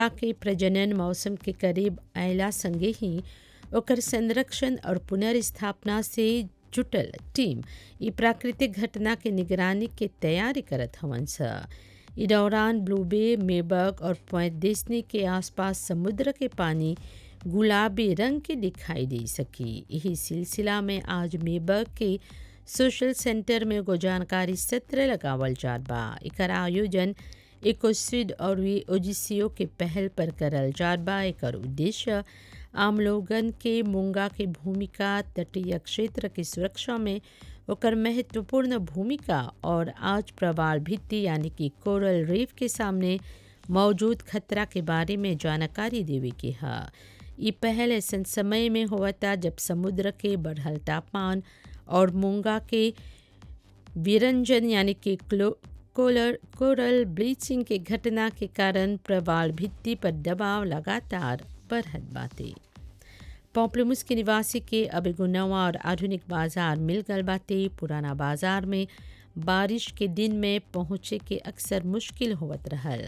के प्रजनन मौसम के करीब अयला संगे ही ओकर संरक्षण और पुनर्स्थापना से जुटल टीम ई प्राकृतिक घटना के निगरानी के तैयारी करत हवन स ई दौरान ब्लूबे मेबक और पॉइंट देसनी के आसपास समुद्र के पानी गुलाबी रंग के दिखाई दे सकी यही सिलसिला में आज मेबक के सोशल सेंटर में एगो जानकारी सत्र लगावल जात बा एकर आयोजन इकोस्विड और वी ओजिसियो के पहल पर करल जात बा एकर उद्देश्य आम लोगन के मूंगा के भूमिका तटीय क्षेत्र की सुरक्षा में ओकर महत्वपूर्ण भूमिका और आज प्रवाल भित्ति यानी कि कोरल रीफ के सामने मौजूद खतरा के बारे में जानकारी देवे के है ये पहल ऐसा समय में हुआ था जब समुद्र के बढ़ल तापमान और मूंगा के विरंजन यानी कि कोलर कोरल ब्लीचिंग के घटना के कारण प्रवाल भित्ति पर दबाव लगातार बढ़त बाते पॉम्पलमुस के निवासी के अब एगो नवा और आधुनिक बाजार मिल गल बाते पुराना बाजार में बारिश के दिन में पहुँचे के अक्सर मुश्किल होवत रहल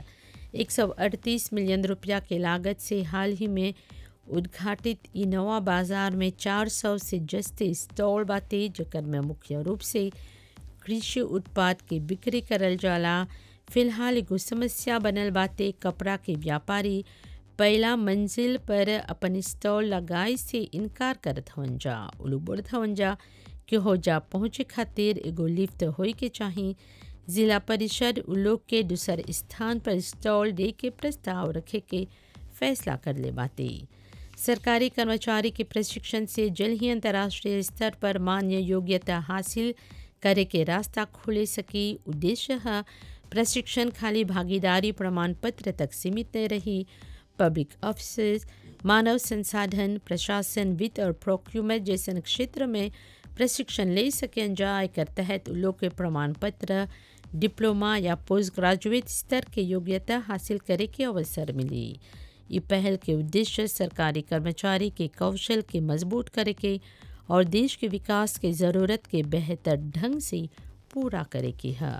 138 मिलियन रुपया के लागत से हाल ही में उद्घाटित ई नवा बाजार में 400 से जस्ते स्टॉल बाते जकर में मुख्य रूप से कृषि उत्पाद के बिक्री करल जाला फिलहाल एगो समस्या बनल बाते कपड़ा के व्यापारी पहला मंजिल पर अपन स्टॉल लगाए से इनकार करत हवन जा उलू बोलत हवन जा कि हो जा पहुँचे खातिर एगो लिफ्ट होई के चाही जिला परिषद उ लोग के दूसर स्थान पर स्टॉल दे के प्रस्ताव रखे के फैसला कर ले बाते सरकारी कर्मचारी के प्रशिक्षण से जल्द ही अंतर्राष्ट्रीय स्तर पर मान्य योग्यता हासिल करे के रास्ता खुले सकी उद्देश्य है प्रशिक्षण खाली भागीदारी प्रमाण पत्र तक सीमित न रही पब्लिक ऑफिस मानव संसाधन प्रशासन वित्त और प्रोक्यूमेंट जैसे क्षेत्र में प्रशिक्षण ले सकें जा एकर तहत लोग के प्रमाण पत्र डिप्लोमा या पोस्ट ग्रेजुएट स्तर के योग्यता हासिल करे के अवसर मिली ये पहल के उद्देश्य सरकारी कर्मचारी के कौशल के मजबूत करे के और देश के विकास के ज़रूरत के बेहतर ढंग से पूरा करे की है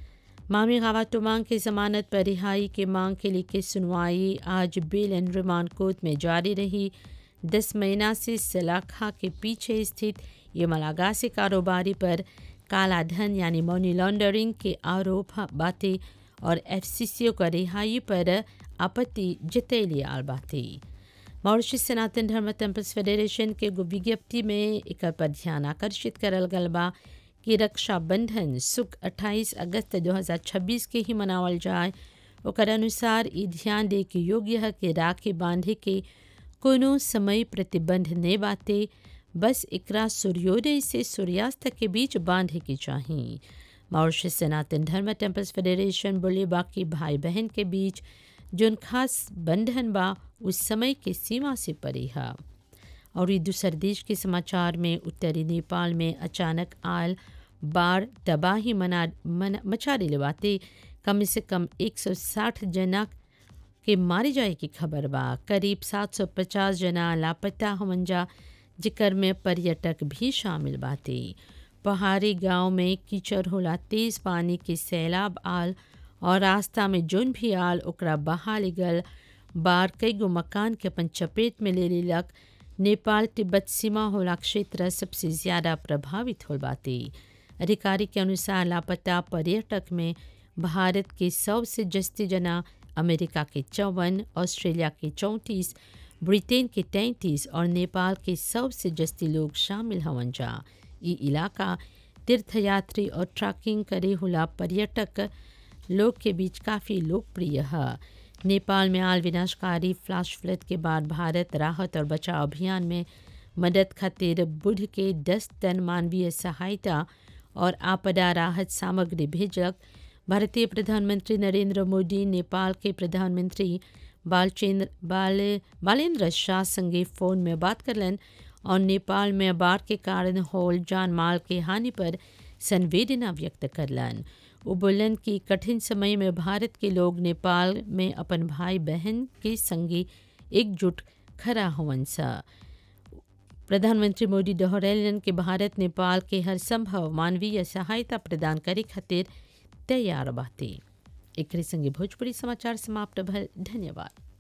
मामी खातूमांग की जमानत पर रिहाई के मांग के लिए सुनवाई आज बेल एंड रिमांड कोर्ट में जारी रही दस महीना से सलाखा के पीछे स्थित ये मलागासी कारोबारी पर काला धन यानी मनी लॉन्ड्रिंग के आरोप बातें और एफसीसीओ का रिहाई पर आपत्ति जतैली आल बातें मॉरिशस सनातन धर्म टेम्पल्स फेडरेशन के एगो विज्ञप्ति में एक पर ध्यान आकर्षित करल गल बा कि रक्षाबंधन सुख 28 अगस्त 2026 के ही मनावल जाए ओकर अनुसार ई ध्यान दे के योग्य है कि राखी बांधे के कोनो समय प्रतिबंध नहीं बाते बस एकरा सूर्योदय से सूर्यास्त के बीच बांधे के चाहिए मॉरिशस सनातन धर्म टेम्पल्स फेडरेशन बोले बाकी भाई बहन के बीच जोन खास बंधन बा उस समय के सीमा से परे है और ये दूसर देश के समाचार में उत्तरी नेपाल में अचानक आल बाढ़ तबाही मना मन, मचा दिलवाते कम से कम 160 जना के मारे जाए की खबर बा करीब 750 जना लापता हमन जा जिकर में पर्यटक भी शामिल बाते पहाड़ी गांव में कीचड़ होला तेज पानी के सैलाब आल और रास्ता में जोन भी आल ओकरा बहा गल बाढ़ कई गो मकान के अपन चपेट में ले लेलक नेपाल तिब्बत सीमा होला क्षेत्र सबसे ज़्यादा प्रभावित हो बाते अधिकारी के अनुसार लापता पर्यटक में भारत के सौ से जस्ती जना अमेरिका के चौवन ऑस्ट्रेलिया के चौंतीस ब्रिटेन के तैंतीस और नेपाल के सौ से जस्ती लोग शामिल हवन जा ये इलाका तीर्थयात्री और ट्रैकिंग करे हुला पर्यटक लोग के बीच काफ़ी लोकप्रिय है नेपाल में आल विनाशकारी फ्लैश फ्लड के बाद भारत राहत और बचाव अभियान में मदद खातिर बुध के 10 टन मानवीय सहायता और आपदा राहत सामग्री भेजक भारतीय प्रधानमंत्री नरेंद्र मोदी नेपाल के प्रधानमंत्री बालचंद्र बाल बालेंद्र शाह संगे फ़ोन में बात करलन और नेपाल में बाढ़ के कारण होल जान माल के हानि पर संवेदना व्यक्त करलन वो बोलन कि कठिन समय में भारत के लोग नेपाल में अपन भाई बहन के संगे एकजुट खड़ा हवन सा प्रधानमंत्री मोदी दोहरैलन कि भारत नेपाल के हर संभव मानवीय सहायता प्रदान करे खातिर तैयार बाटे एक संगे भोजपुरी समाचार समाप्त भल धन्यवाद